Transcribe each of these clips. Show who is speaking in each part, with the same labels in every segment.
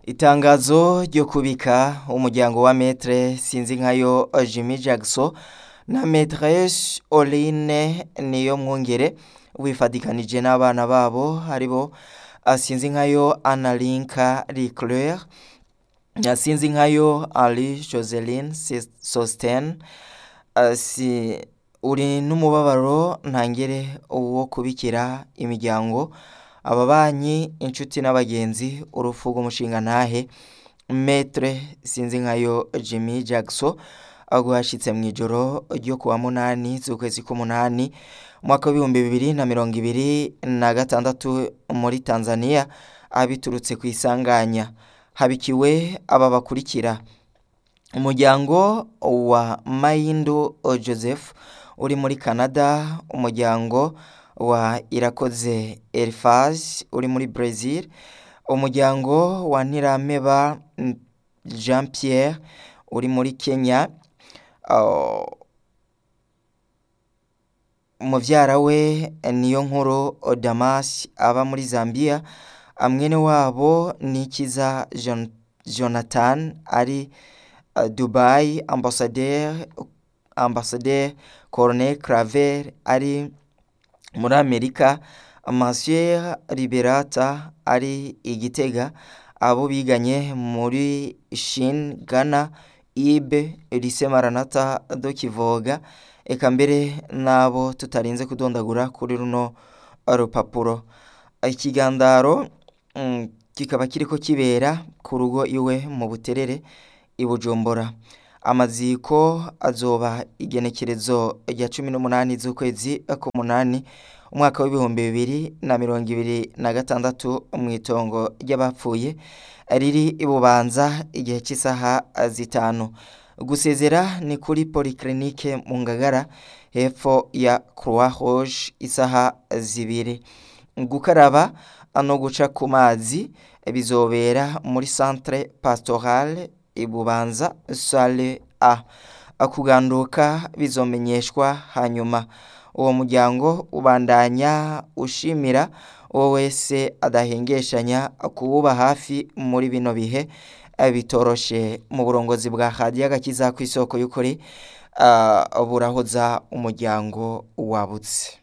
Speaker 1: Itangazo ryo kubika umuryango wa Maître Sinzinkayo Jimmy Jackson na Maîtresse Oline Niyomwungere wifadikanije n'abana babo aribo Sinzinkayo Analinka Leclerc na Sinzinkayo Ali Joseline Sosten si uri n'umubabaro ntangere wo kubikira imiryango ababanyi inshuti n'abagenzi urupfu rw'umushingantahe Maître Sinzinkayo Jimmy Jackson rwashitse mw'ijoro ryo kuwa munani z'ukwezi k'umunani umwaka w'ibihumbi bibiri na mirongo ibiri na gatandatu muri Tanzania biturutse ku isanganya habikiwe aba bakurikira umuryango wa Mayindo Joseph uri muri Canada umuryango wa Irakoze Elphage uri muri Brazil umuryango wa Ntirameba Jean Pierre uri muri Kenya muvyara we niyo nkuru Damas aba muri Zambia mwene wabo Nikiza Jonathan ari Dubai Ambassadeur Ambassadeur Colonel Claver ari muri Amerika Monsieur Liberata ari Igitega abo biganye muri Shin Ghana Ibe Elise Maranatha do Kivoga eka mbere n'abo tutarinze kudondagura kuri runo rupapuro ikigandaro kikaba kiriko kibera ku rugo iwe mu buterere i Bujumbura amaziko azoba igenekerezo rya cumi n'umunani z'ukwezi k'umunani umwaka w'ibihumbi bibiri na mirongo ibiri na gatandatu mw'itongo ry'abapfuye riri i Bubanza igihe cy'isaha zitanu gusezera ni kuri polyclinique mu Ngagara hepfo ya Croix Rouge isaha zibiri gukaraba no guca ku mazi bizobera muri centre pastoral ibubanza sale a kuganduka bizomenyeshwa hanyuma uwo muryango ubandanya ushimira uwo wese adahengeshanya kuwuba hafi muri bino bihe bitoroshe mu burongozi bwa radiyo agakiza ku isoko y'ukuri burahoza umuryango wabutse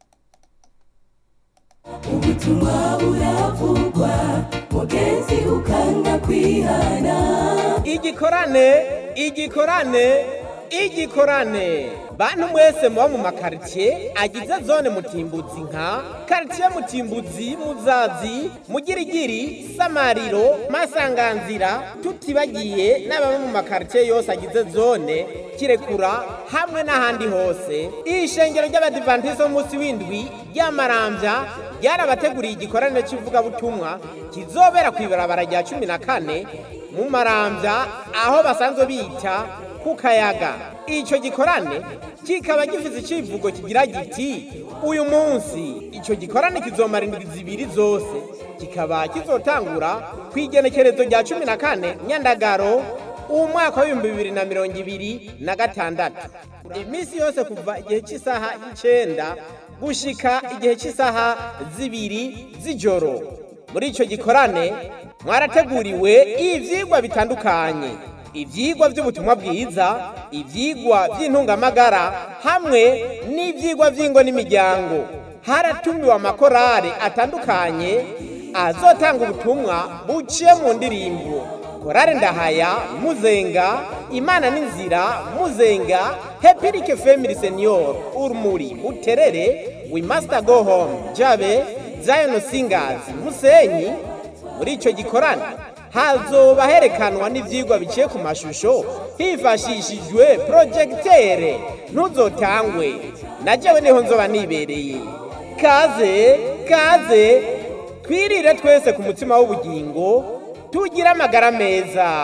Speaker 2: ubutumwa buravugwa mugenzi ukanga kwihana
Speaker 3: igikorane igikorane igikorane bantu mwese muba mu makaritsiye agize zone mutimbuzi nka karitsiye mutimbuzi muzazi mugirigiri samariro masanganzira tutibagiye n'ababa mu makaritsiye yose agize zone kirekura hamwe n'ahandi hose iri shengero ry'abadivantizo b'umunsi w'indwi ry'amarambya ryarabateguriye igikorane cy'ivugabutumwa kizobera ku ibarabara rya cumi na kane mu marambya aho basanzwe bita ku kayaga icyo gikorane kikaba gifite icivugo kigira giti uyu munsi icyo gikorane kizomara indwi zibiri zose kikaba kizotangura ku igenekerezo rya cumi na kane nyandagaro umwaka w'ibihumbi bibiri na mirongo ibiri na gatandatu iminsi yose kuva igihe cy'isaha y'icenda gushika igihe cy'isaha zibiri z'ijoro muri icyo gikorane mwarateguriwe ivyigwa bitandukanye ivyigwa by'ubutumwa bwiza ivyigwa by'intungamagara hamwe n'ivyigwa by'ingo n'imiryango haratumiwe amakorale atandukanye azotanga ubutumwa buciye mu ndirimbo korale ndahaya muzenga imana n'inzira muzenga hepirike family senior urumuri buterere we master go home jabe zion singers musenyi muri ico gikorane hazoba herekanwa n'ivyigwa biciye ku mashusho hifashishijwe projectere ntuzotangwe na jewe niho nzoba nibereye kaze kaze twirire twese ku mutima w'ubugingo tugire amagara meza